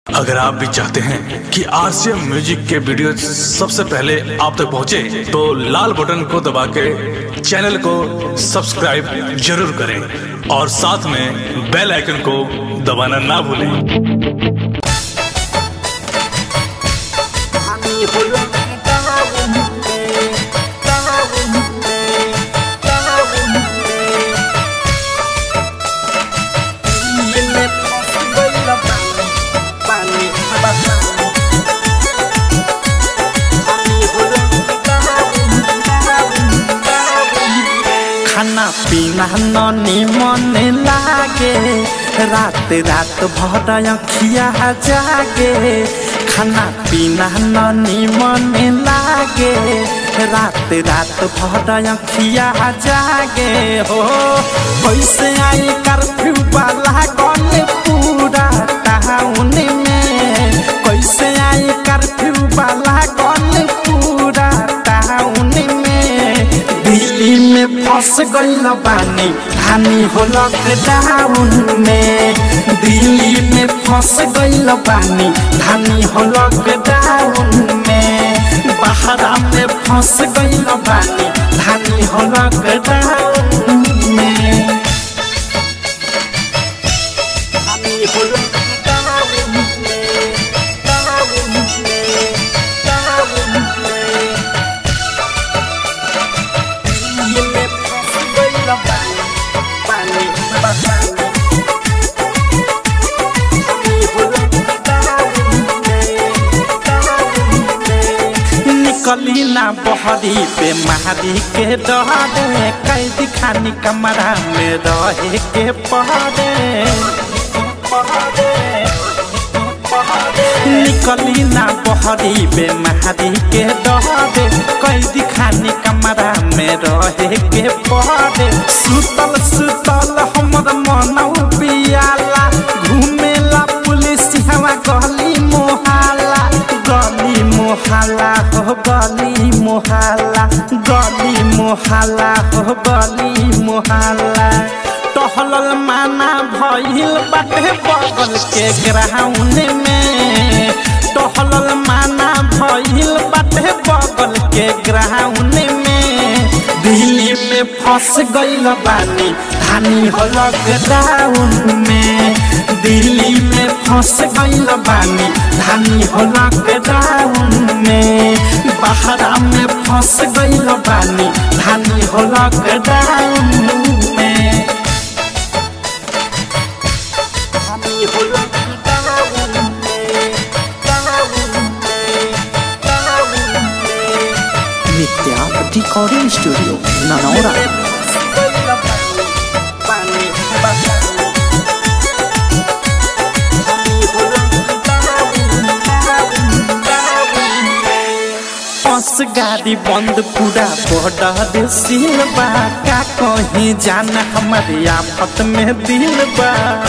अगर आप भी चाहते हैं कि आरसीएम म्यूजिक के वीडियो सबसे पहले आप तक पहुंचे, तो लाल बटन को दबा के चैनल को सब्सक्राइब जरूर करें और साथ में बेल आइकन को दबाना ना भूलें আমি হলাম তাহলে তাহলে তাহলে ইলে পছন্দ পানি পানি আমি হলাম खाना पीना ननी मन लागे रात रात भर अखिया जागे खाना पीना ननी मन लागे रात रात भर अखिया जागे हो कैसे आई कर्फ्यू वाला गन पूरा टाउन में कैसे आई कर्फ्यू वाला गन पूरा टाउन में दिल्ली में फंस गईल बानी हानि हो लॉकडाउन में दिल्ली में फंस गईल बानी हानि हो लॉकडाउन में बहरा में फंस गईल बानी हानि हो लॉकडाउन में আমি হলাম তাহলে তাহলে তাহলে ইলে পছন্দ পানি পানি আমি হলাম তাহলে তাহলে निकली ना बहरी पे महारी के डरे कैद खानी कमरा में रहे के पहरे निकली ना बहरी पे महारी के डरे कैद खानी कमरा में रहे के पहरे सुतल सुतल हमर मनौ पियाला घूमेला पुलिस हवा गली मोहाला गली मोहाला हो गली मोहाला गली मोहाला हो गली मोहाला टहलल माना भइल बाटे बगल के ग्राउंड में टहलल माना भइल बाटे बगल के ग्राउंड में दिल्ली में फंस गईल बानी धानी हो लॉकडाउन में दिल्ली में फंस गईल बानी धानी हो लॉकडाउन में बहरा में फंस गईल बानी धानी हो लॉकडाउन में আমি হলাম তাহলে তাহলে তাহলে नित्या रिकॉर्डिंग स्टूडियो ननौरा পানি পানি আমি হলাম তাহলে बस गाड़ी बंद पूरा बॉर्डर सील बा का कहीं जाना हमारे आफत में दिल बा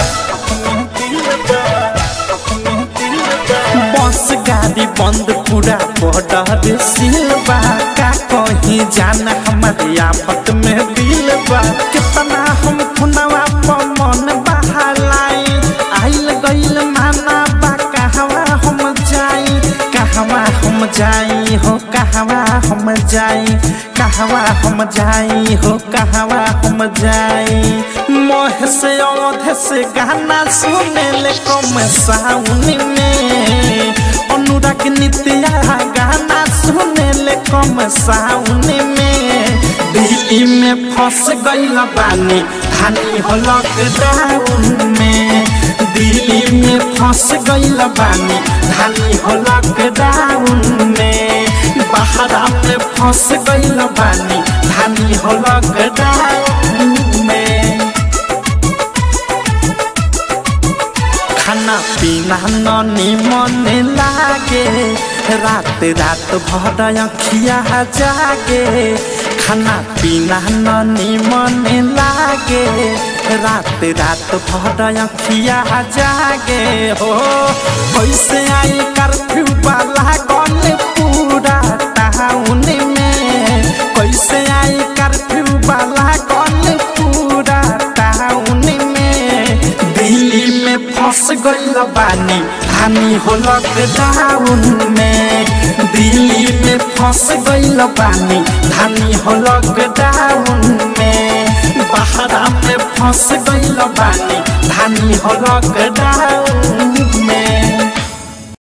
बस गाड़ी बंद पूरा बॉर्डर सील बा का कहीं जाना हमारे आफत में दिल बा कितना हम खुनवा पर मन बहालाई आइल गइल माना बा कहवा हम जाई कहवा हम जाई हो कहवा हम जाई कहवा हम जाई हो कहवा हम जाई मोह से औध से गाना सुने ले कम साउन में अनुराग नित्या गाना सुने ले कम साउन में दिल्ली में फंस गईल बानी हानि हो लॉकडाउन में दिल्ली में फंस गईल बानी हानि हो लॉकडाउन में बहरा में फंस गईल बानी हानि हो लॉकडाउन में खाना पीना ननी मन लागे रात रात भर अखिया जागे खाना पीना ननी मन लागे रात रात भर अखिया जागे हो कैसे आई कर्फ्यू वाला गन पूरा टाउन में कैसे आई कर्फ्यू वाला गन पूरा टाउन में दिल्ली में फंस गइल बानी धानी हो लॉकडाउन में दिल्ली में फंस गईल बानी धानी हो लॉकडाउन में बहरा में फंस गईल बानी धानी हो लॉकडाउन